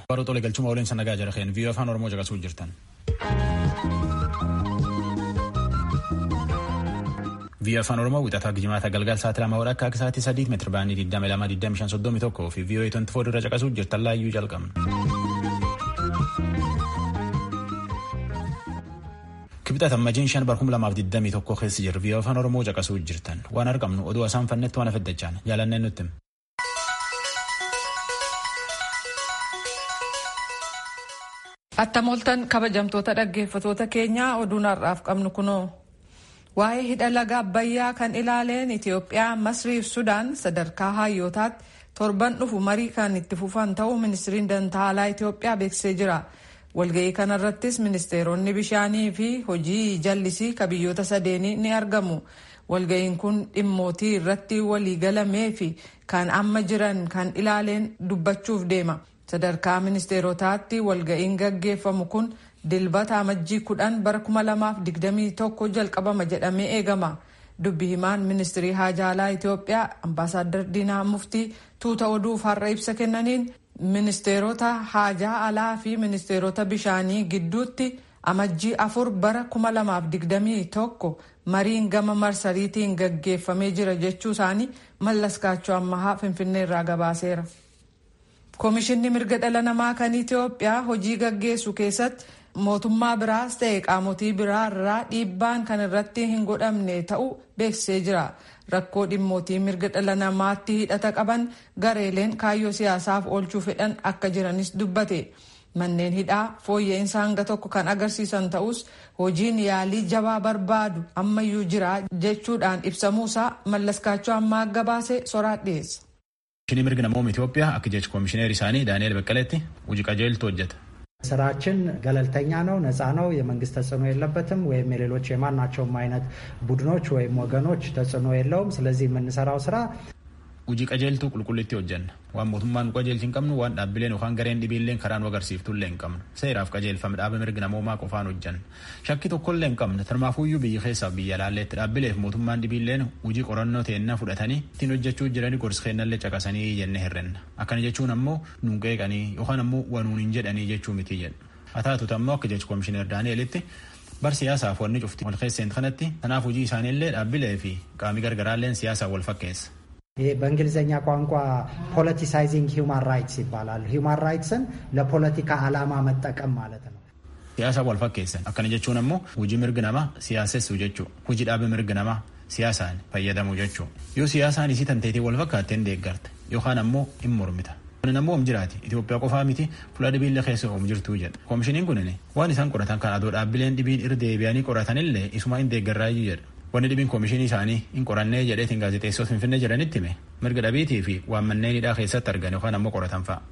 Baroo tolee galchuma waliin sanagaa jira keen viiyoo afaan Oromoo caqasuu jirtan. Viiyoo afaan Oromoo wixataa jimaata galgal sa'aatii lama hora akka sa'aatii sadii meetira baanii 22,25,31 fi viiyoo 24 irra caqasuu jirtan laayyuu jalqabna. Kibxata ammajiin shan bar 2021 keessa jirru viiyoo afaan Oromoo caqasuu jirtan waan argamnu oduu asaan fannetti waan afaddachaan jaalanneen nutti. Attam ooltan kabajamtoota dhaggeeffatoota keenyaa oduun har'aaf qabnu kunoo. Waa'ee hidha laga Abbayyaa kan ilaaleen Itoophiyaa, Masrii fi Sudaan sadarkaa hayyootaatti torban dhufu marii kan itti fufan ta'uu ministiriin dantaalaa Itoophiyaa beeksisee jira. Walga'ii kanarrattis ministeeronni bishaanii fi hojii jallisii ka biyyoota sadeenii ni argamu. Walga'iin kun dhimmootii irratti waliigalamee fi kan amma jiran kan ilaaleen dubbachuuf deema. sadarkaa ministeerotaatti walga'iin gaggeeffamu kun dilbata amajjii kudhan bara kuma lamaaf digdamii tokko jalqabama jedhamee eegama dubbi himaan ministirii haajaalaa itiyoophiyaa ambaasaaddar diinaa muftii tuuta oduuf har'a ibsa kennaniin ministeerota haajaa alaa fi ministeerota bishaanii gidduutti amajjii afur bara kuma lamaaf digdamii tokko mariin gama marsariitiin gaggeeffamee jira jechuu isaanii mallaskaachoo ammahaa finfinneerraa gabaaseera. Koomishinni mirga dhala namaa kan Itoophiyaa hojii gaggeessu keessatti mootummaa biraas ta'e qaamotii biraa irraa dhiibbaan kan irratti hin godhamne ta'uu beeksisee jira. Rakkoo dhimmootii mirga dhala namaatti hidhata qaban gareeleen kaayyoo siyaasaaf oolchuu fedhan akka jiranis dubbate. Manneen hidhaa fooyya'insa hanga tokko kan agarsiisan ta'us hojiin yaalii jabaa barbaadu ammayyuu jira jechuudhaan ibsamuusaa mallaskaachoo ammaa gabaase soraa dhiyeessa. Komishinii mirga namooma Itoophiyaa akka jecha komishineer isaanii Daani'eel Beqqeleetti hojii qajeeltu hojjeta. ስራችን ገለልተኛ ነው፣ ነፃ ነው፣ የመንግስት ተጽዕኖ የለበትም ወይም የሌሎች የማናቸውም አይነት ቡድኖች ወይም ወገኖች ተጽዕኖ የለውም። ስለዚህ የምንሰራው ስራ hojii qajeeltuu qulqullitti hojjenna waan mootummaan nu qajeelchi hin qabnu waan dhaabbileen yookaan gareen dhibiilleen karaa nu agarsiiftullee hin qabnu seeraaf qajeelfame dhaaba mirga namoomaa qofaan hojjenna shakkii tokkollee hin qabne tarmaafuyyuu biyya keessaaf biyya laalleetti dhaabbileef mootummaan dhibiilleen hojii qorannoo teennaa fudhatanii ittiin hojjechuu jiranii gorsa kennallee caqasanii jenne herrenna akkana jechuun ammoo nuun qeeqanii yookaan ammoo wanuun hin jedhanii jechuu miti jedhu haa taatutu ammoo akka jechu koomishineer daani'elitti bar siyaasaaf wanni cufti wal keesseen kanatti kanaaf hojii isaaniillee dhaabbilee fi qaamii gargaraalleen siyaasaan wal fakkeessa. ይሄ በእንግሊዝኛ ቋንቋ ፖለቲሳይዚንግ ሂውማን ራይትስ ይባላል። ሂውማን ራይትስን ለፖለቲካ ዓላማ መጠቀም ማለት ነው። Siyaasa wal fakkeessan akkana jechuun ammoo hojii mirgi namaa siyaasessuu jechuu hojii dhaabe mirgi namaa siyaasaan fayyadamuu jechuu yoo siyaasaan isii tanteetii wal fakkaatteen deeggarte yookaan ammoo hin mormita. Kunin ammoo om jiraati Itoophiyaa qofaa miti fuula dhibiillee keessa om jirtuu jedha. Koomishiniin kunin waan isaan qoratan kan adoo dhaabbileen dhibiin irra deebi'anii qoratanillee isuma hin deeggarraayyuu jedha. Wanni dhibiin koomishinii isaanii hin qorannee jedheetiin gaazexeessota finfinnee jedhanitti hime mirga dhabiitii fi waan manneen hidhaa keessatti argan yookaan ammoo qoratan fa'a.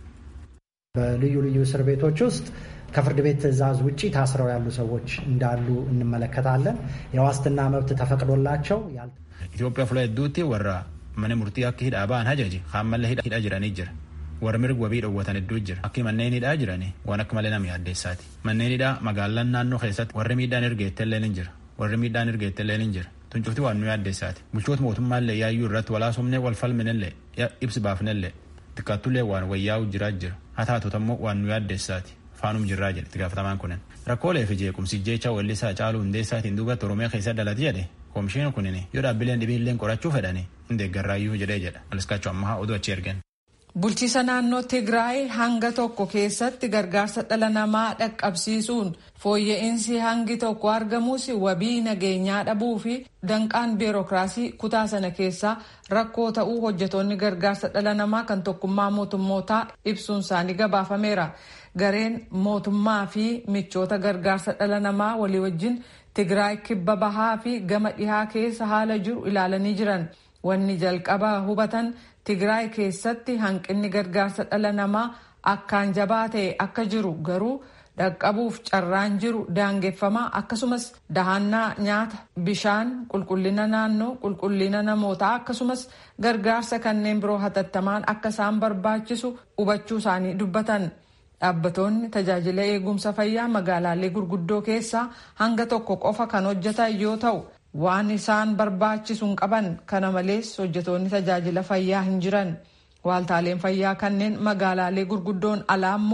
በልዩ ልዩ እስር ቤቶች ውስጥ ከፍርድ ቤት ትዕዛዝ ውጭ ታስረው ያሉ ሰዎች እንዳሉ እንመለከታለን። የዋስትና መብት ተፈቅዶላቸው Itoophiyaa fuula hedduutti warra mana murtii akka hidhaa ba'an hajaji kaan malee hidhaa jiranii jira. Warra mirga wabii dhoowwatan hedduu jira. Akki manneen hidhaa jirani waan akka malee nama yaaddeessaati. Manneen hidhaa magaalaan naannoo keessatti warri miidhaan ergeettellee ni jira. Warri miidhaan ergeettellee ni jira. Tuncufti waan nu yaaddeessaati. Bulchoota mootummaallee yaayyuu irratti walaasumnee wal falminellee ibsi baafnellee xiqqaattullee waan wayyaa'u jiraa jira. Haa taatutu ammoo waan nu yaaddeessaati. Faanum jirraa jedhe itti gaafatamaan kunin. Rakkoolee fi jeequmsi jecha weellisaa caaluu hundeessaatiin duubatti Oromiyaa keessa dhalate jedhe koomishiin kunin yoo dhaabbileen dhibiilleen qorachuu fedhani hin deeggarraayyuu jedhee jedha. Aliskaachuu ammaa oduu achi ergan. Bulchiisa naannoo Tigraay hanga tokko keessatti gargaarsa dhala namaa dhaqqabsiisuun fooyya'insi hangi tokko argamus wabii nageenyaa dhabuu fi danqaan biirokiraasii kutaa sana keessaa rakkoo ta'uu hojjetoonni gargaarsa dhala namaa kan tokkummaa mootummootaa ibsuun isaanii gabaafameera. Gareen mootummaa fi michoota gargaarsa dhala namaa walii wajjin Tigraay kibba bahaa fi gama dhihaa keessa haala jiru ilaalanii jiran. Wanni jalqaba hubatan Tigraay keessatti hanqinni gargaarsa dhala namaa akkaan jabaa ta'e akka jiru garuu dhaqqabuuf carraan jiru daangeffamaa akkasumas dahannaa nyaata bishaan qulqullina naannoo qulqullina namootaa akkasumas gargaarsa kanneen biroo hatattamaan akka isaan barbaachisu hubachuu isaanii dubbatan. Dhaabbatoonni tajaajila eegumsa fayyaa magaalaalee gurguddoo keessaa hanga tokko qofa kan hojjetan yoo ta'u waan isaan barbaachisu hin qaban kana malees hojjetoonni tajaajila fayyaa hin jiran waaltaaleen fayyaa kanneen magaalaalee gurguddoon alaa immoo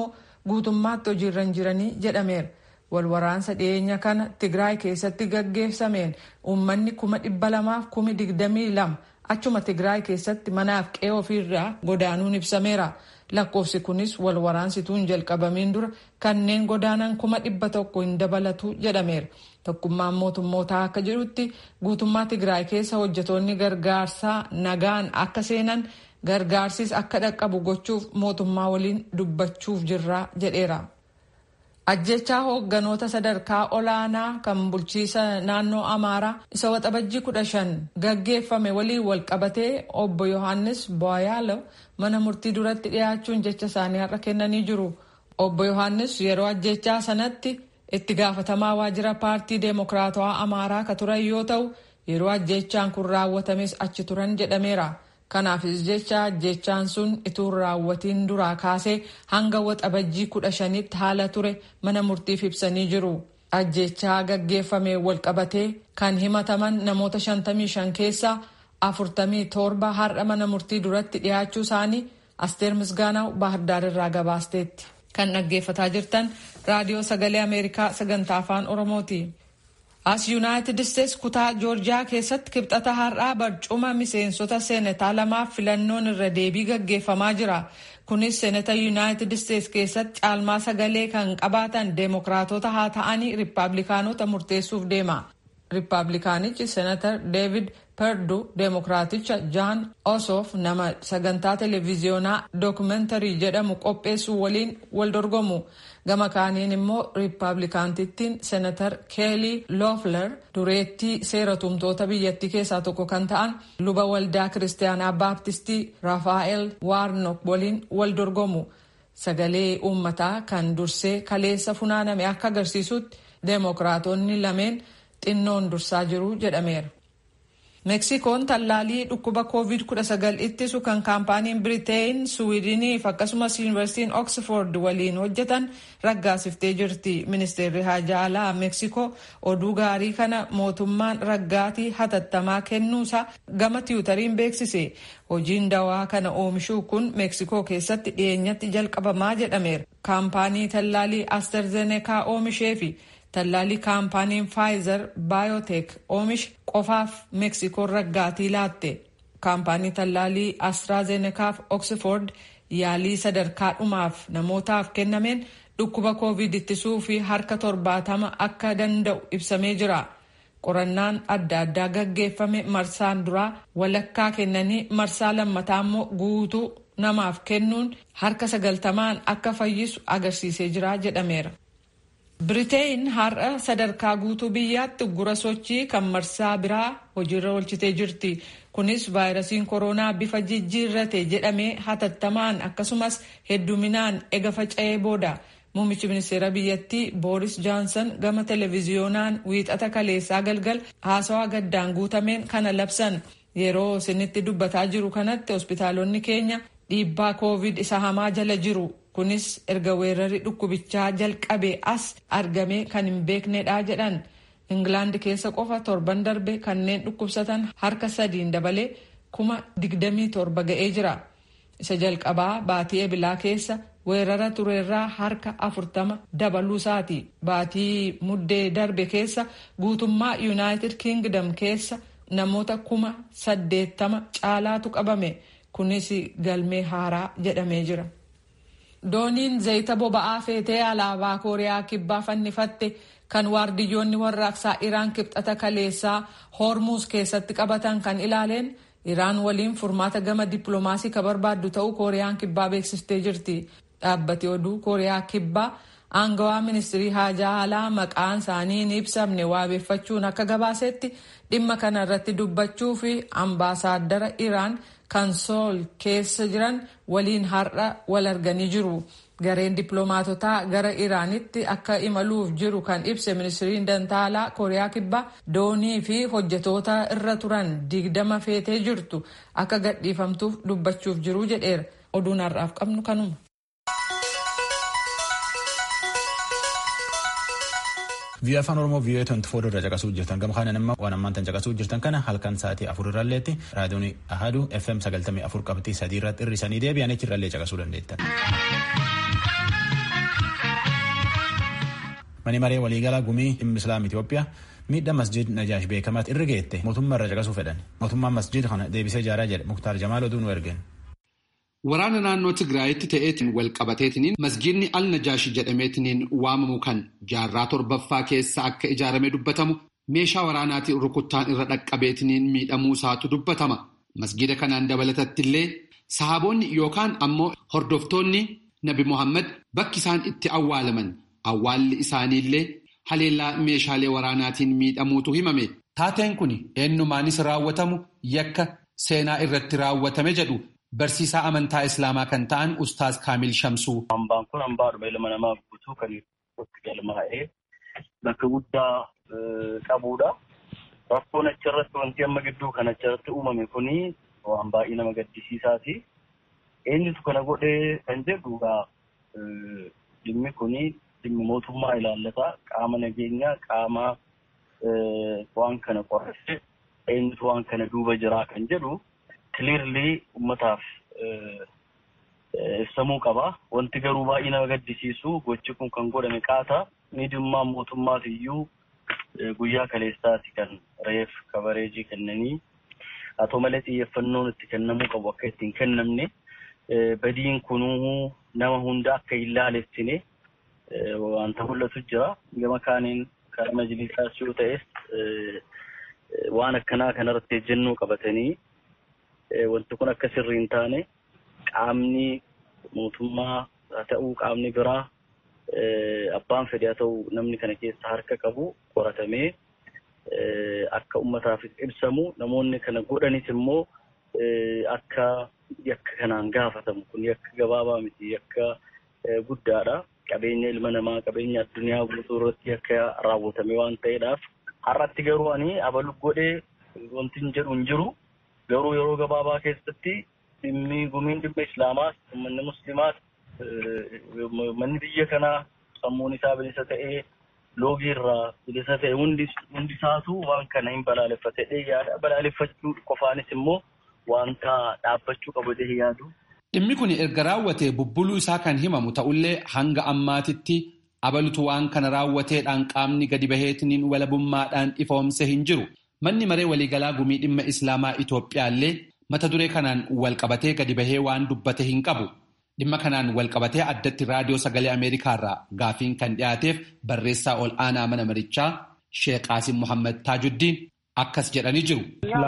guutummaatti hojiirra hin jiranii jedhameera. walwaraansa dhiyeenya kana tigraay keessatti gaggeessameen uummanni kuma dhibba lamaaf kumi digdamii lama achuma tigraay keessatti manaaf qe'ee ofiirraa godaanuun ibsameera lakkoofsi kunis walwaraansituun hin jalqabamiin dura kanneen godaanan kuma dhibba tokko hin dabalatu jedhameera tokkummaan mootummootaa akka jedhutti guutummaa tigraay keessa hojjetoonni gargaarsaa nagaan akka seenan gargaarsis akka dhaqqabu gochuuf mootummaa waliin dubbachuuf jirra jedheera. ajjechaa hoogganoota sadarkaa olaanaa kan bulchiisa naannoo amaaraa isa waxabajjii kudha shan gaggeeffame waliin wal qabatee obbo yohaannis boyaalo mana murtii duratti dhiyaachuun jecha isaanii har'a kennanii jiru obbo yohaannis yeroo ajjechaa sanatti itti gaafatamaa waajjira paartii deemokiraatawaa amaaraa ka turan yoo ta'u yeroo ajjechaan kun raawwatames achi turan jedhameera. kanaafis jecha ajjechaan sun ituu raawwatiin duraa kaasee hanga waxabajjii kudha shanitti haala ture mana murtiif ibsanii jiru. ajjechaa gaggeeffame walqabatee kan himataman namoota 55 keessaa 47 har'a mana murtii duratti dhiyaachuu isaanii asteer misgaanaw baahirdaar irraa gabaasteetti. kan dhaggeeffataa jirtan raadiyoo sagalee ameerikaa sagantaa afaan oromooti. as yuunaayitid isteets kutaa joorjiyaa keessatti kibxata har'aa barcuma miseensota seenataa lamaaf filannoon irra deebii gaggeeffamaa jira kunis seenata yuunaayitid isteets keessatti caalmaa sagalee kan qabaatan deemokiraatota haa ta'anii riippaabilikaanota murteessuuf deema riippaabilikaanichi seenatar deevid perdu deemokiraaticha jaan osoof nama sagantaa televiziyoonaa dookumentarii jedhamu qopheessuu waliin wal dorgomu gama kaaniin immoo riippaabilikaantittiin seenatar keelii loofler dureettii seera tumtoota biyyattii keessaa tokko kan ta'an luba waldaa kiristaanaa baaptistii raafaa'el waarnok waliin wal dorgomu sagalee uummataa kan dursee kaleessa funaaname akka agarsiisutti deemokiraatonni lameen xinnoon dursaa jiru jedhameera. meksikoon tallaalii dhukkuba covid-19 ittisu kan kaampaaniin biriteen suwiidiniif akkasumas yuunivarsiitiin oksford waliin hojjetan raggaasiftee jirti ministeerri haajaa alaa meksikoo oduu gaarii kana mootummaan raggaatii hatattamaa kennuusaa gama tiwutariin beeksise hojiin dawaa kana oomishuu kun meksikoo keessatti dhiyeenyatti jalqabamaa jedhameera kaampaanii tallaalii asterzenekaa oomishee fi tallaalii kaampaaniin faayizer baayoteek oomishe qofaaf meksikoon raggaatii laatte kaampaanii tallaalii astraazenekaaf oksford yaalii sadarkaa dhumaaf namootaaf kennameen dhukkuba koovid ittisuu fi harka torbaatama akka danda'u ibsamee jira qorannaan adda addaa gaggeeffame marsaan duraa walakkaa kennanii marsaa lammataa immoo guutuu namaaf kennuun harka sagaltamaan akka fayyisu agarsiisee jira jedhameera. Biriteen har'a sadarkaa guutuu biyyaatti uggura sochii kan marsaa biraa hojiirra oolchitee jirti. Kunis vaayirasiin koronaa bifa jijjiirrate jedhamee hatattamaan akkasumas hedduminaan ega faca'ee booda. Muummichi ministeera biyyattii Booris Johnson gama televiziyoonaan wiixata kaleessaa galgal haasawaa gaddaan guutameen kana labsan. Yeroo isinitti dubbataa jiru kanatti hospitaalonni keenya dhiibbaa koovid isa hamaa jala jiru. kunis erga weerarri dhukkubichaa jalqabe as argame kan hin beeknedha jedhan ingilaand keessa qofa torban darbe kanneen dhukkubsatan harka sadiin dabalee kuma digdamii torba ga'ee jira isa jalqabaa baatii ebilaa keessa weerara tureerraa harka afurtama dabaluusaati baatii muddee darbe keessa guutummaa yuunaayitid kingdom keessa namoota kuma saddeettama caalaatu qabame kunis galmee haaraa jedhamee jira. dooniin zayita boba'aa feetee alaabaa kooriyaa kibbaa fannifatte kan waardiyyoonni warraaqsaa iraan kibxata kaleessaa hoormuus keessatti qabatan kan ilaaleen iraan waliin furmaata gama dippiloomaasii ka barbaaddu ta'uu kooriyaan kibbaa beeksiftee jirti dhaabbati oduu kooriyaa kibbaa aangawaa ministirii haajaa alaa maqaan isaanii hin ibsamne waabeeffachuun akka gabaasetti dhimma kana irratti dubbachuu fi ambaasaaddara iraan kan sool keessa jiran waliin har'a wal arganii jiru. Gareen dippiloomaatotaa gara Iraanitti akka imaluuf jiru kan ibse ministiriin dantaalaa Kooriyaa Kibbaa doonii fi hojjetoota irra turan digdama feetee jirtu akka gadhiifamtuuf dubbachuuf jiru jedheera. Oduun har'aaf qabnu kanuma. Biyya afaan Oromoo biyya 24 irra caqasuu jirtan gama kanan immoo waan ammaan tan caqasuu jirtan kana halkan sa'aatii afur irralleetti raadiyoon ahaduu FM 94 qabxii sadii irratti hir'isanii deebi'anii achirrallee caqasuu dandeettan. Mani maree waliigalaa gumii dhimma Islaam Itoophiyaa miidhaa masjid Najaash beekamaatti irra geette mootummaa irra caqasuu fedhan. Mootummaan masjid kana deebisee ijaaraa jedhe Muktaar Jamaal oduu nu ergeen. Waraana naannoo Tigraayitti ta'eetiin wal qabateetiniin masjidni al Najaashi jedhameetiniin waamamu kan jaarraa torbaffaa keessa akka ijaarame dubbatamu meeshaa waraanaatiin rukuttaan irra dhaqqabeetiniin miidhamuu isaatu dubbatama. Masjida kanaan dabalatatti illee sahaboonni yookaan ammoo hordoftoonni Nabi Muhammad bakki isaan itti awwaalaman awwaalli isaaniillee haleellaa meeshaalee waraanaatiin miidhamuutu himame. Taateen kun eenyumaanis raawwatamu yakka seenaa irratti raawwatame jedhu. Barsiisaa amantaa Islaamaa kan ta'an Ustaaz Kaamil Shamsuu. Hambaan kun hambaadhuma ilma namaa guutuu kan itti galmaa'ee bakka guddaa qabudha. Rakkoon achirratti wanti amma gidduu kan achirratti uumame kuni waan baay'ee nama gaddisiisaati. Eenyutu kana godhee kan jedhu dhimmi kuni dhimmi mootummaa ilaallata. Qaama nageenyaa qaama waan kana qorresse eenyutu waan kana duuba jiraa kan jedhu. Kiliirlii uummataaf ibsamuu qaba. Wanti garuu baay'ee nama gaddisiisu gochi kun kan godhame qaata. Miidhummaan mootummaas iyyuu guyyaa kaleessaati kan reef kabareejii kennanii haa ta'u malee xiyyeeffannoon itti kennamuu qabu akka ittiin kennamne badiin kunuu nama hunda akka hin laalessine wanta mul'atu jira. Gama kaaniin kan majlisaas yoo ta'es waan akkanaa kanarratti ejjennoo qabatanii wanti kun akka sirrii hin taane qaamni mootummaa haa ta'uu qaamni biraa abbaan fedhe haa ta'u namni kana keessa harka qabu qoratamee akka uummataaf ibsamu namoonni kana godhanis immoo akka yakka kanaan gaafatamu kun yakka gabaabaa miti yakka guddaadha. Qabeenya ilma namaa qabeenya addunyaa guutuu irratti akka raawwatame waan ta'eedhaaf har'atti garuu ani abalu godhee wanti hin jedhu hin jiru. Garuu yeroo gabaabaa keessatti dhimmi gumiin dhimma islaamaas uummanni musliimaas manni biyya kanaa sammuun isaa bilisa ta'ee loogii irraa bilisa ta'e hundi isaatu waan kana hin balaaleffatee yaada balaaleffachuu qofaanis immoo wanta dhaabbachuu qabu jedhee yaadu. Dhimmi kun erga raawwatee bubbuluu isaa kan himamu ta'ullee hanga ammaatitti abalutu waan kana raawwateedhaan qaamni gadi baheetiniin walabummaadhaan ifoomse hin jiru. Manni maree waliigalaa gumii dhimma Islaamaa Itoophiyaallee mata duree kanaan walqabatee gadi bahee waan dubbate hin qabu. Dhimma kanaan walqabatee addatti raadiyoo sagalee Ameerikaarraa gaafiin kan dhiyaateef barreessaa ol aanaa mana marichaa Sheek Qaasim Muhammad Taajuddiin akkas jedhanii jiru.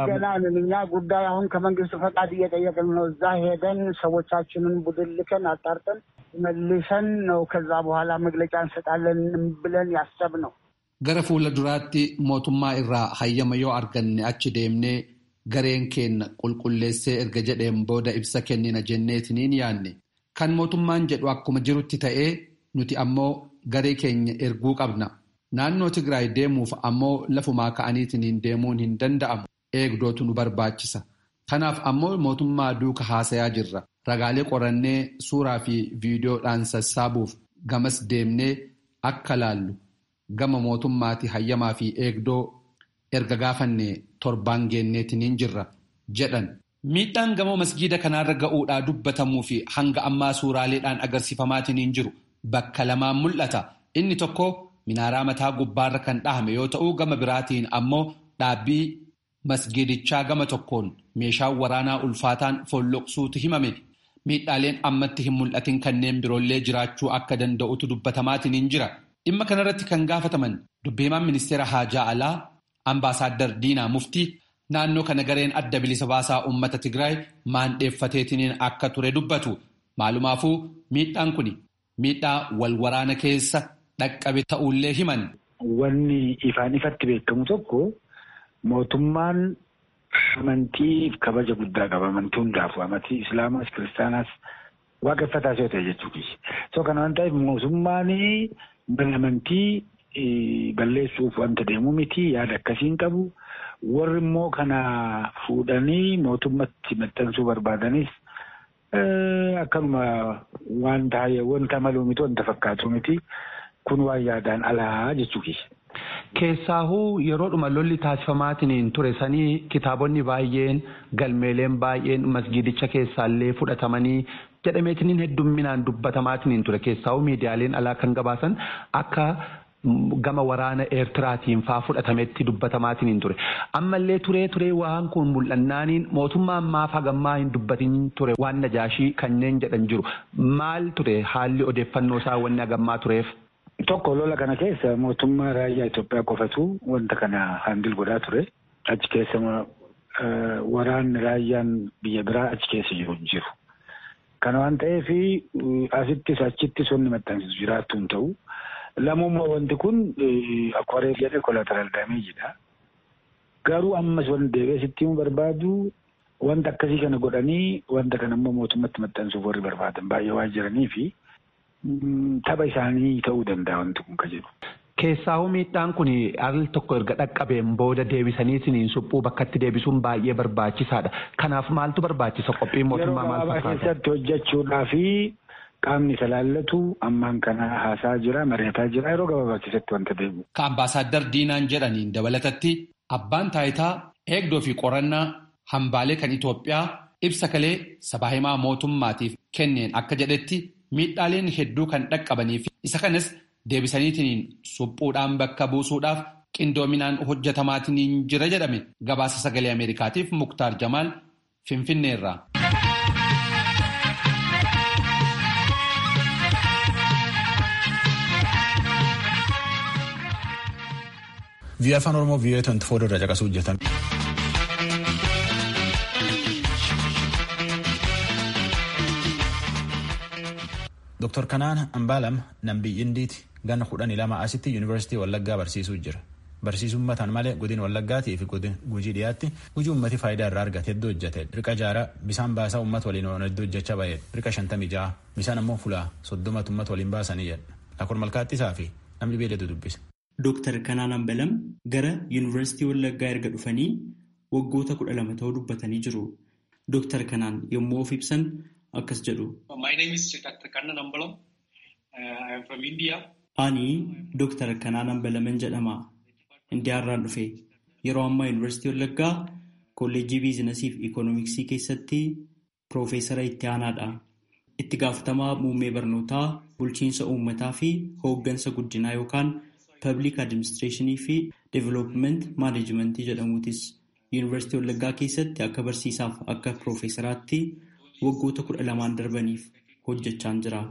እኛ ጉዳይ አሁን ከመንግስት ፈቃድ እየጠየቅን ነው። እዛ ሄደን ሰዎቻችንን ቡድን ልከን አጣርተን መልሰን ነው ከዛ በኋላ መግለጫ እንሰጣለን ብለን ያሰብ ነው። Gara fuula duraatti mootummaa irraa hayyama yoo arganne achi deemnee gareen keenya qulqulleessee erga jedheen booda ibsa kennina jenneetiniin yaanne. Kan mootummaan jedhu akkuma jirutti ta'ee nuti ammoo garee keenya erguu qabna. Naannoo Tigraay deemuuf ammoo lafumaa ka'aniitiin deemuun hin danda'amu. Eegdootu nu barbaachisa. Kanaaf ammoo mootummaa duuka haasayaa jirra. Ragaalee qorannee suuraa fi viidiyoodhaan sassaabuuf gamas deemnee akka laallu. Gama mootummaati hayyamaa fi eegdoo erga gaafanne torbaan geenneetiniin jirra jedhan. Miidhaan gamoo masgiida kanaarra ga'uudhaa dubbatamuu fi hanga ammaa suuraaleedhaan agarsiifamaatiniin jiru bakka lamaan mul'ata. Inni tokko minaaraa mataa gubbaarra kan dhahame yoo ta'u gama biraatiin ammoo dhaabbii masgiidichaa gama tokkoon meeshaan waraanaa ulfaataan folloqsuutu himame. Miidhaaleen ammatti hin mul'atin kanneen biroollee jiraachuu akka danda'utu dubbatamaatiniin jira. Dhimma kanarratti kan gaafataman dubbiimaan ministeera haajaa alaa ambaasaaddar Diinaa Muftii naannoo kana gareen adda bilisa baasaa uummata Tigraay maandheeffateetiniin akka ture dubbatu. Maalumaafuu miidhaan kun miidhaa wal waraana keessa dhaqqabe ta'ullee himan. Wanni ifaan ifatti beekamu tokko mootummaan amantiif kabaja guddaa qaba. Amantii hundaafuu amantii Islaamaas Kiristaanaas waaqeffataas yoo ta'e jechuudha. So kana waan ta'eef mootummaan mana amantii balleessuuf wanta deemu miti yaada akkasiin qabu. Warri immoo kana fuudhanii mootummatti maxxansuu barbaadanis akkanuma wanta wanta maluu miti wanta fakkaatu miti kun waan yaadaan alaa jechuudha. Keessaahuu yeroodhuma lolli taasifamaatiin ture sanii kitaabonni baay'een galmeeleen baay'een masgiidicha keessaallee fudhatamanii jedhameetiniin heddumminaan dubbatamaatiin ture keessaahuu miidiyaaleen alaa kan gabaasan akka gama waraana eertiraatiin faa fudhatametti dubbatamaatiin ture ammallee turee turee waan kun mul'annaaniin mootummaan maaf hagammaa hin dubbatin ture waan najaashii kanneen jedhan jiru maal ture haalli odeeffannoo isaa wanni hagammaa tureef. Tokko lola kana keessa mootummaa raayyaa Itoophiyaa qofatu wanta kana handil godhaa ture achi keessa waraanni raayyaan biyya biraa achi keessa jiru jiru. Kana waan ta'eef asittis achittis wanni maxxansiisu jiraattu hin ta'u. Lamummaa wanti kun akkuma reef jedhe kolataraal daameejidha. Garuu ammas wanti deebi'ee sitti himuu barbaadu wanta akkasii kana godhanii wanta kana immoo mootummatti maxxansuuf warri barbaadan baay'ee waan jiranii fi tapha isaanii ta'uu danda'a wanti kun ka jedhu. Keessaahu miidhaan kun al tokko erga dhaqqabeen booda deebisaniitiin suphuu bakkatti deebisuun baay'ee barbaachisaadha. Kanaaf maaltu barbaachisa qophiin mootummaa maal fakkaata? Yeroo keessatti hojjechuudhaa fi qaamni isa laallatu ammaan kana haasaa jira mari'ataa jira yeroo gabaabaa keessatti wanta deemu. Ka ambaasaaddar Diinaan jedhaniin dabalatatti abbaan taayitaa eegdoo fi qorannaa hambaalee kan Itoophiyaa ibsa kalee sabaa himaa mootummaatiif kenneen akka jedhetti miidhaaleen hedduu kan dhaqqabanii fi isa kanas deebisaniitiin suphuudhaan bakka buusuudhaaf qindoominaan hojjetamaatiin jira jedhame gabaasa sagalee Ameerikaatiif Muktaar Jamaal Finfinneerraa. Biyya afaan Oromoo biyya 24 irra caqasuu hojjetan. Dr. Kanaan Ambaalam Nambii Indiiti ganna kudhanii lama asitti Yuunivarsiitii Wallaggaa barsiisuu jira. Barsiisuun mataan malee godina Wallaggaatii fi godina Gujii dhiyaatti hojii uummati faayidaa irraa argate hedduu hojjete. Riqa jaaraa bisaan baasaa uummata waliin waan hedduu hojjechaa baay'ee riqa shantamii ja'a bisaan ammoo fulaa soddomatu uummata waliin baasanii jedha. Lakkor malkaattisaa fi namni beelatu dubbisa. Dooktar Kanaan Ambalam gara Yuunivarsiitii Wallaggaa erga dhufanii waggoota kudha lama ta'uu dubbatanii jiru. Dooktar Kanaan yommuu of ibsan akkas jedhu. Ani Dooktar Kanaan Ambalaman jedhama. Indiyaarraan dhufe. Yeroo ammaa Yuunivarsiitii Wallaggaa Kolleejjii Biizinasii fi Ikoonomiksii keessatti Piroofeesara itti aanaadha. Itti gaafatamaa muummee barnootaa, bulchiinsa uummataa fi hooggansa guddinaa yookaan Public Administreeshinii fi Development Maaneejimentii jedhamuutis Yuunivarsiitii Wallaggaa keessatti akka barsiisaaf akka piroofeesaraatti waggoota kudha lamaan darbaniif hojjechaa jira.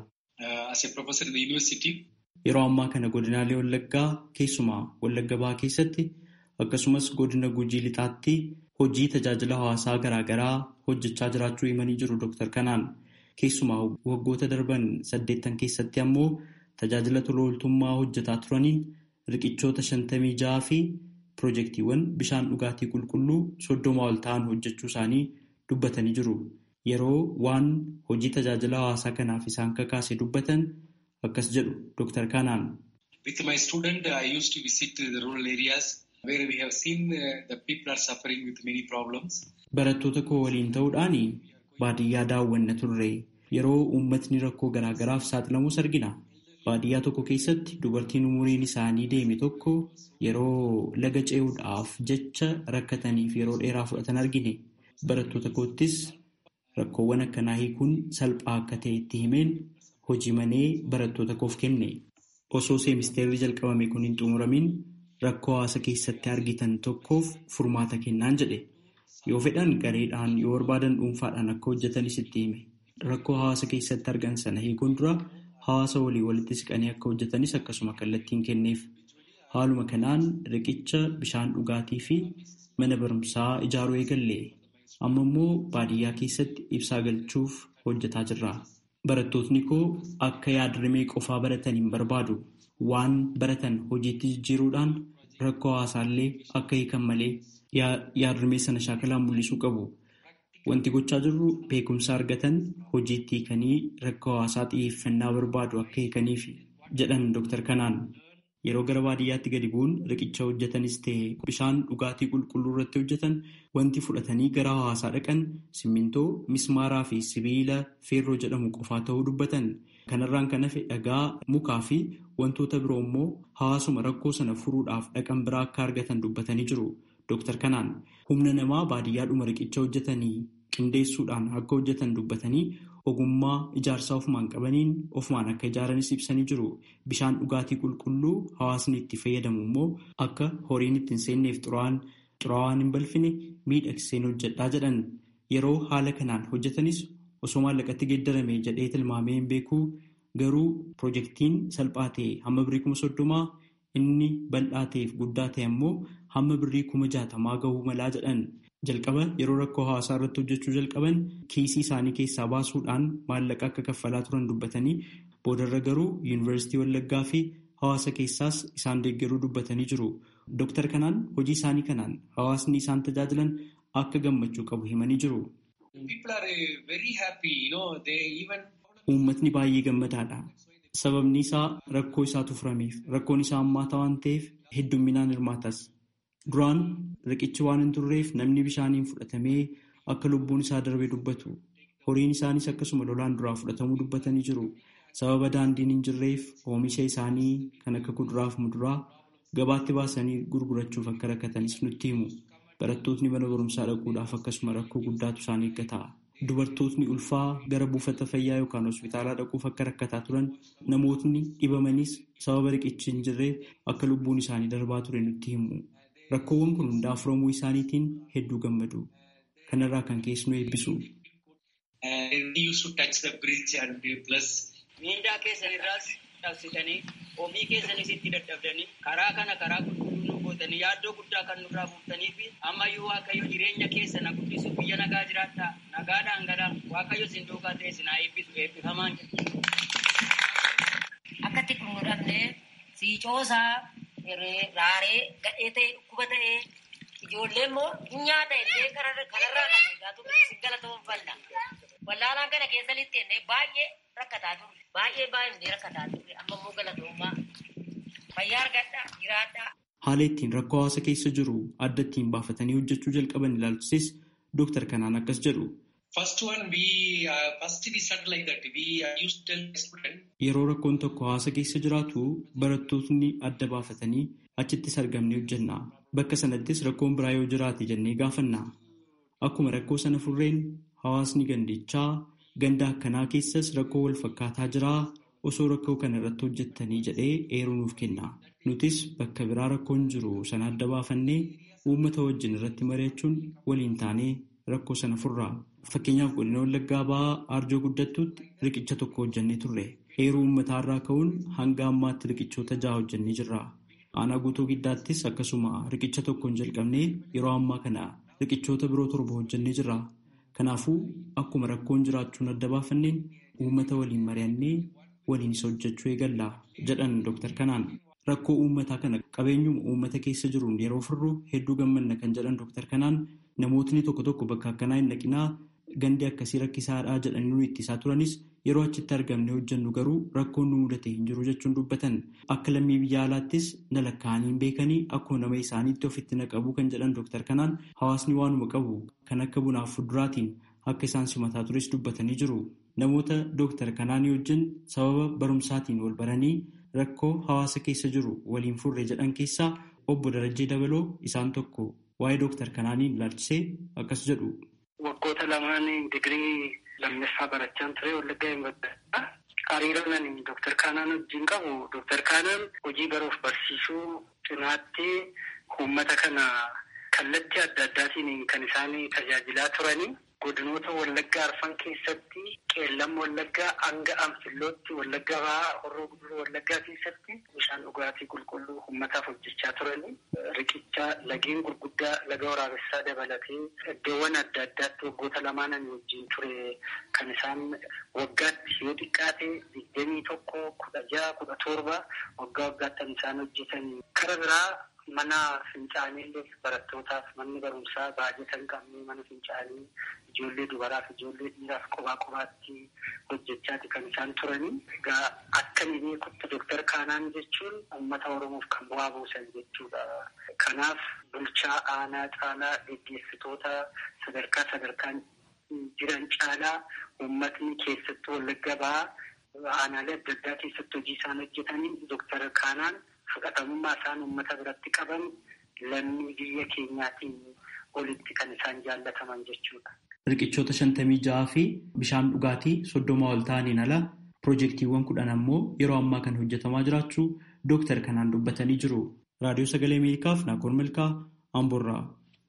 Yeroo ammaa kana godinaalee Wallaggaa keessumaa Wallagga Bahaa keessatti akkasumas godina Gujii Lixaatti hojii tajaajila hawaasaa garaagaraa hojjechaa jiraachuu himanii jiru Dr. Kanaan. Keessumaa waggoota darban saddeettan keessatti ammoo tajaajila tola ooltummaa hojjetaa turaniin riqichoota shantamii ja'aa fi piroojeektiiwwan bishaan dhugaatii qulqulluu soddoma ol ta'an hojjechuu isaanii dubbatanii jiru. Yeroo waan hojii tajaajila hawaasaa kanaaf isaan kakaase dubbatan akkas jedhu Dr. Kanaan. With my student, I used to visit the rural areas where we have seen the people are suffering with many problems. Barattoota koo waliin ta'uudhaan baadiyyaa daawwanna turre. Yeroo uummatni rakkoo garaagaraaf saaxilamus argina. Baadiyyaa tokko keessatti dubartiin umuriin isaanii deeme tokko yeroo laga ce'uudhaaf jecha rakkataniif yeroo dheeraa fudhatan argine. Barattoota koottis rakkoowwan akkanaa hiikuun salphaa akka ta'e itti himeen hojii manee barattoota koof kenne. Osoo seemisteerri jalqabame kun hin xumuramin rakkoo hawaasa keessatti argitan tokkoof furmaata kennaan jedhe. Yoo fedhan gareedhaan yoo barbaadan dhuunfaadhaan akka hojjetanis itti hime. Rakkoo hawaasa keessatti argan sana hiikuun dura hawaasa walii walitti siqanii akka hojjetanis akkasuma kallattiin kenneef. Haaluma kanaan riqicha bishaan dhugaatii fi mana barumsaa ijaaruu eegalle. Amma immoo baadiyyaa keessatti ibsaa galchuuf hojjetaa jirra. Barattootni koo akka yaadrimee qofaa baratan hin barbaadu. Waan baratan hojiitti jijjiiruudhaan rakkoo hawaasaallee akka hiikan malee yaadrimee sana shaakalaan mul'isuu qabu. Wanti gochaa jirru beekumsa argatan hojiitti hiikanii rakkoo hawaasaa xiyyeeffannaa barbaadu akka hiikaniif jedhan Dr. Kanaan. Yeroo gara baadiyyaatti gadi bu'uun riqicha hojjetanis ta'e bishaan dhugaatii qulqulluu irratti hojjetan wanti fudhatanii gara hawaasaa dhaqan simmintoo, mismaaraa fi sibiila feerroo jedhamu qofaa ta'uu dubbatan. Kanarraan kan hafe dhagaa, mukaa fi wantoota biroo immoo hawaasuma rakkoo sana furuudhaaf dhaqan biraa akka argatan dubbatanii jiru. Dr. Kanaan humna namaa baadiyyaadhuma riqicha hojjetanii qindeessuudhaan akka hojjetan dubbatanii ogummaa ijaarsaa ofumaan qabaniin ofumaan akka ijaaranis ibsanii jiru. Bishaan dhugaatii qulqulluu hawaasni itti fayyadamu immoo akka horiin itti hin seenneef xuraawaan hin balfine miidhagseen hojjedhaa jedhan. Yeroo haala kanaan hojjetanis osoo maallaqatti geeddarame jedhee tilmaamee hin beeku garuu pirojektiin salphaa ta'e hamma birrii kuma soddomaa inni bal'aa ta'eef guddaa ta'e ammoo hamma birrii kuma jaatamaa gahuu malaa jedhan. Jalqaba yeroo rakkoo hawaasaa irratti hojjechuu jalqaban kiisii isaanii keessaa baasuudhaan maallaqa akka kaffalaa turan dubbatanii boodarra garuu yuunivarsiitii Wallaggaa fi hawaasa keessaas isaan deeggaruu dubbatanii jiru. Dooktar kanaan hojii isaanii kanaan hawaasni isaan tajaajilan akka gammachuu qabu himanii jiru. Uummatni baay'ee gammadaadha. Sababni isaa rakkoo isaatu furameef rakkoon isaa hammaata waan ta'eef heddumminaan hirmaatas. Duraan riqichi waan hin turreef namni bishaaniin fudhatamee akka lubbuun isaa darbe dubbatu. Horiin isaanis akkasuma lolaan duraa fudhatamuu dubbatanii jiru. Sababa daandiin hin jirreef oomisha isaanii kan akka kuduraa fi muduraa gabaatti baasanii gurgurachuuf akka rakkatanis nutti himu. Barattootni mana barumsaa dhaquudhaaf akkasuma rakkoo guddaatu isaan eeggata. Dubartootni ulfaa gara buufata fayyaa yookaan hospitaalaa dhaquuf akka rakkataa turan namootni dhibamanis sababa riqichi hin jirreef akka lubbuun isaanii darbaa ture nutti himu. Rakkoowwan kun hundaa furamuu isaaniitiin hedduu gammadu. Kanarraa kan keessu nu eebbisu. Miindaa keessanirraas dhabsitanii ofii keessanis itti dadhabdanii karaa kana karaa qulqulluu nu gootanii yaaddoo guddaa kan nurraa buuftanii fi ammayyuu waaqayyo jireenya keessa na guddisuuf biyya nagaa jiraattaa nagaadhaan galaa waaqayyo sin duukaa ta'e sinaa eebbisu eebbifamaan jedhu. Akkatti kun nu dhabnee siicoosaa raaree gadhee ta'e dhukkuba ta'e ijoollee immoo nyaata illee kanarraa kan eegaa turre si galatoomfalla. Wallaalaan kana keessa littee baay'ee rakkataa turre. Baay'ee baay'ee rakkataa turre. Amma immoo galatoomaa. Fayyaa argadhaa jiraadhaa. Haala ittiin rakkoo hawaasa keessa jiru adda ittiin baafatanii hojjechuu jalqaban ilaalchises Dooktar kanaan akkas jedhu. Yeroo rakkoon tokko hawaasa keessa jiraatu barattootni adda baafatanii achittis argamnee hojjenna. Bakka sanattis rakkoon biraa yoo jiraate jennee gaafanna. Akkuma rakkoo sana furreen hawaasni gandichaa ganda akkanaa keessas rakkoo wal fakkaataa jiraa osoo rakkoo kana irratti hojjettanii jedhee eeruu nuuf kenna. Nutis bakka biraa rakkoon jiru sana adda baafannee uummata wajjin irratti mari'achuun waliin taanee rakkoo sana furra. Fakkeenyaaf godina Wallaggaa ba'aa Arjoo guddattuutti riqicha tokko hojjennee turre. Eeruu uummataa irraa ka'uun hanga ammaatti riqichoota jaha hojjennee jirra. Aanaa guutuu giddaattis akkasuma riqicha tokkoon jalqabnee yeroo ammaa kana riqichoota biroo torba hojjennee jirra. Kanaafuu akkuma rakkoon jiraachuun adda baafanneen uummata waliin mari'annee waliin isa hojjechuu eegalla jedhan Dooktar Kanaan. Rakkoo uummataa kana qabeenyuma uummata keessa jiruun yeroo furru hedduu gammanna kan jedhan Dooktar Kanaan namootni tokko tokko bakka akkanaa hin dhaqinaa gandi akkasii rakkisaadhaa jedhanii nu ittisaa turanis yeroo achitti argamne hojjennu garuu rakkoon nu mudate hin jiru jechuun dubbatan akka lammii biyya alaattis na lakkaa'anii hin beekanii akkuma nama isaaniitti ofitti na qabu kan jedhan Dooktar Kanaan hawaasni waanuma qabu kan akka bunaaf fuduraatiin akka isaan simataa tures dubbatanii jiru. Namoota Dooktar Kanaanii wajjin sababa barumsaatiin wal baranii rakkoo hawaasa keessa jiru waliin furre jedhan keessaa obbo Darajjee Dabaloo isaan tokko waa'ee Dooktar Kanaanii ilaalchisee akkas jedhu. Waggoota lamaan digirii lammaffaa barachaan ture Wallaggaa Yuunivarsiitii. Hariiroon ani Dooktar Kaanaan wajjin qabu Dooktar Kaanaan hojii baruuf barsiisuu cinaatti uummata kana kallattii adda addaatiin kan isaan tajaajilaa turanii. Godinoota Wallaggaa Arfan keessatti qeellam Wallaggaa hanga Anfillootti Wallaggaa Bahaa Horroo Guduruu Wallaggaa keessatti bishaan dhugaatii qulqulluu uummataaf hojjechaa turanii riqicha lageen gurguddaa laga waraabessaa dabalatee iddoowwan adda addaatti waggoota lamaan ani wajjin ture kan isaan waggaatti yoo xiqqaate digdamii tokko kudha jaha kudha torba waggaa waggaatti isaan hojjetan kara biraa mana fincaanii barattootaaf manni barumsaa baajata hin qabne mana fincaanii ijoollee dubaraaf ijoollee dhiiraaf qophaa qophaatti hojjechaati kan isaan turanii. Egaa akka ni beekutti Dooktar Kaanaan jechuun uummata Oromoof kan bu'aa buusan jechuudha. Kanaaf bulchaa aanaa caalaa gaggeessitoota sadarkaa sadarkaan jiran caalaa uummatni keessattuu Wallagga Bahaa aanaalee adda addaa keessatti hojii isaan hojjetanii Dooktar Kaanaan fudhatamummaa isaan uummata biratti qaban lammii biyya keenyaatiin olitti kan isaan jaallataman jechuudha. Riqichoota shantamii ja'aa fi bishaan dhugaatii soddoma ol ta'aniin ala piroojeektiiwwan kudhan ammoo yeroo ammaa kan hojjetamaa jiraachuu dooktar kanaan dubbatanii jiru. Raadiyoo Sagalee Ameerikaaf Naakoon Milkaa Amboorraa.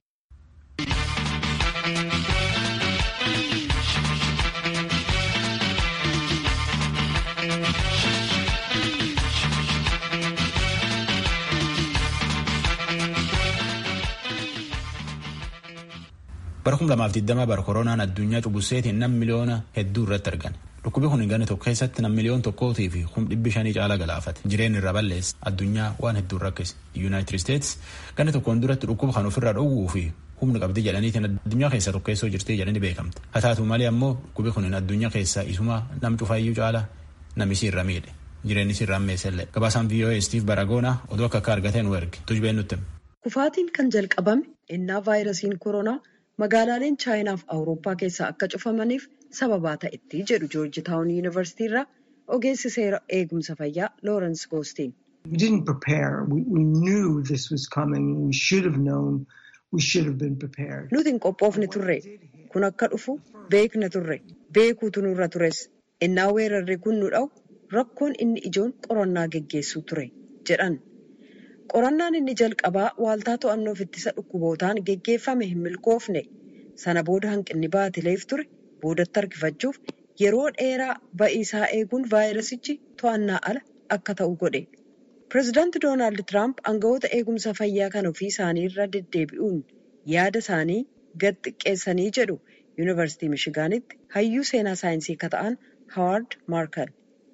bara kum lamaaf digdama bara koronaan addunyaa cubbuseetiin nam miliyoona hedduu irratti argan dhukkubi kun ganna tokko keessatti nam miliyoon tokkootii fi kum dhibbi shanii caalaa galaafate jireen irra balleessa addunyaa waan hedduun rakkise yuunaayitid isteets ganna tokkoon duratti dhukkuba kan ofirraa dhowwuu fi humna qabdi jedhaniitiin addunyaa keessaa tokkeessoo jirti jedhanii beekamte haa taatu malee ammoo dhukkubi kun addunyaa keessaa isuma nam cufaayyuu caalaa namisi irra miidhe jireenyi irra ammeessellee gabaasaan VOA Steve Baragoona oduu akka akka argateen nu erge tujbeen nutti. Kufaatiin kan jalqabame innaa vaayirasiin koronaa magaalaaleen chaayinaaf awurooppaa keessaa akka cufamaniif sababaa ta'etti jedhu joorji taawun yuunivarsiitii irraa ogeessi seera eegumsa fayyaa loorensi goostiin. We didn't prepare. We, we knew this was coming. We should have known. We should have been prepared. Nuti hin qophoofne turre. Kun akka dhufu beekna turre. Beekuutu nurra tures. Innaa weerarri kun nu dha'u rakkoon inni ijoon qorannaa geggeessuu ture jedhan. Qorannaan inni jalqabaa waaltaa to'annoof ittisa dhukkubootaan geggeeffame hin milkoofne. Sana booda hanqinni baatileef ture boodatti harkifachuuf yeroo dheeraa ba'iisaa eeguun vaayirasichi to'annaa ala akka ta'u godhe. Pireezidaanti Doonaald Tiraamp aangawoota eegumsa fayyaa kan ofii isaanii irra deddeebi'uun yaada isaanii gad xiqqeessanii jedhu Yuunivarsiitii Mishigaanitti hayyuu seenaa saayinsii akka ta'an Hawaard Maarkal.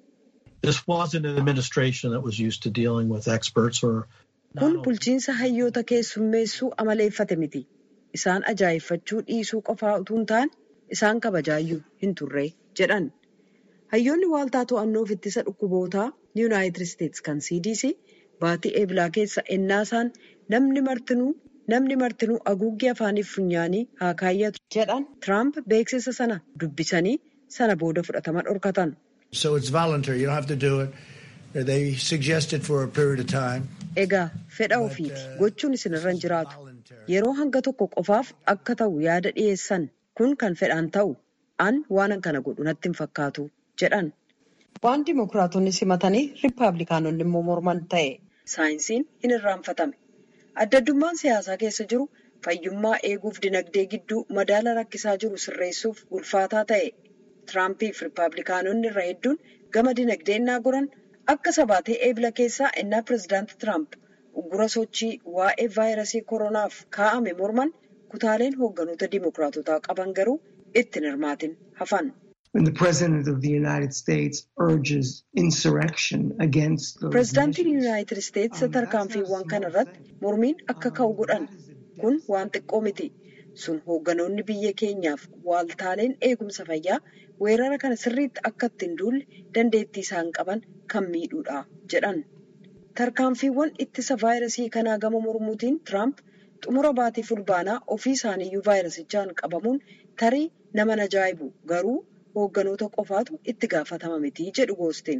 This wasn't an administration that was used to dealing with experts or Kun bulchiinsa hayyoota keessummeessuu amaleeffate miti. Isaan ajaa'effachuu dhiisuu qofaa utuu hin taane isaan kabajaayyuu hin turre jedhan. Hayyoonni waaltaa to'annoof ittisa dhukkubootaa Yuunaayitid Isteets kan CDC baatii eebilaa keessa ennaasaan namni martinuu namni martinuu haguuggii afaaniif funyaanii haa kaayyatu jedhan Tiraamp beeksisa sana dubbisanii sana booda fudhatama dhorkatan. So it's voluntary. You don't have to do it. They suggest it for a period of time. Egaa fedha ofiiti gochuun isinirra hin jiraatu. Yeroo hanga tokko qofaaf akka ta'u yaada dhiyeessan kun kan fedhaan ta'u an waan kana godhu natti hin fakkaatu jedhan. Waan dimokiraatonni simatanii riippaabilikaanonni immoo morman ta'e saayinsiin hin irraanfatame. Adda addummaan siyaasaa keessa jiru fayyummaa eeguuf dinagdee gidduu madaala rakkisaa jiru sirreessuuf ulfaataa ta'e. Tiraampiif riippaabilikaanonni irra hedduun gama dinagdee innaa goran akka sabaatee eebila keessaa innaa pireezidaanti Tiraamp uggura sochii waa'ee vaayirasii koronaaf kaa'ame morman kutaaleen hoogganoota dimokiraatotaa qaban garuu itti hin hirmaatin hafan. Pireezidaantiin Yuunaayitid Isteets tarkaanfiiwwan kana irratti mormiin akka ka'u godhan kun waan xiqqoo miti. sun hoogganoonni biyya keenyaaf waaltaaleen eegumsa fayyaa weerara kana sirriitti akka ittiin duulle dandeettii isaan qaban kan miidhuudha jedhan. Tarkaanfiiwwan ittisa vaayirasii kanaa gama mormuutiin Tiraamp xumura baatii fulbaanaa ofii isaaniiyyuu vaayirasichaan qabamuun tarii nama ajaa'ibu garuu hoogganoota qofaatu itti gaafatama miti jedhu goosteen.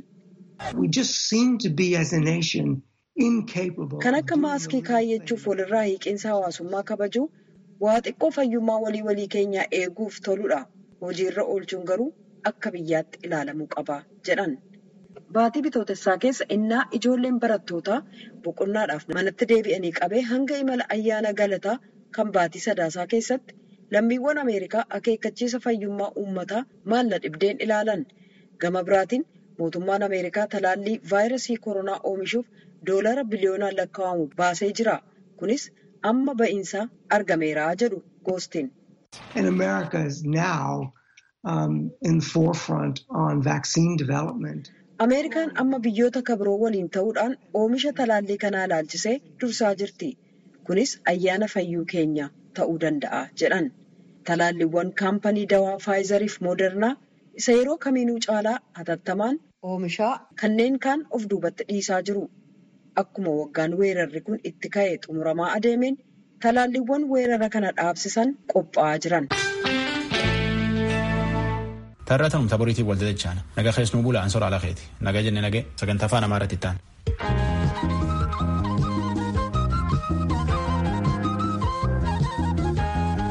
Kan akka maaskii kaayyachuuf walirraa hiiqinsa hawaasummaa kabajuu. waa xiqqoo fayyummaa walii walii keenyaa eeguuf toludha. Hojiirra oolchuun garuu akka biyyaatti ilaalamuu qaba jedhan. Baatii bitootessaa keessa innaa ijoolleen barattootaa boqonnaadhaaf manatti deebi'anii qabee hanga imala ayyaana galataa kan baatii sadaasaa keessatti lammiiwwan Ameerikaa akeekkachiisa fayyummaa uummataa maalla dhibdeen ilaalan. Gama biraatiin mootummaan Ameerikaa talaallii vaayirasii koronaa oomishuuf doolara biliyoonaan lakkaa'amu baasee jira. Kunis amma ba'iinsaa argameera jedhu goostiin. And America is now um, in the forefront on vaccine development. Ameerikaan amma biyyoota kabiroo waliin ta'uudhaan oomisha talaallii kanaa ilaalchisee dursaa jirti. Kunis ayyaana fayyuu keenya ta'uu danda'a jedhan. Talaalliiwwan kaampanii dawaa faayizariif moodernaa isa yeroo kamiinuu caalaa hatattamaan oomishaa kanneen kaan of duubatti dhiisaa jiru. Akkuma waggaan weerarri kun itti ka'e xumuramaa adeemeen talaalliiwwan weerara kana dhaabsisan qophaa'aa jiran. Tarraa ta'umsa boriitiif waltajjachaana. Naga keessnuu bulaa ansora ala keeti. Naga jenne nagee sagantaa afaan amaaraatti ta'an.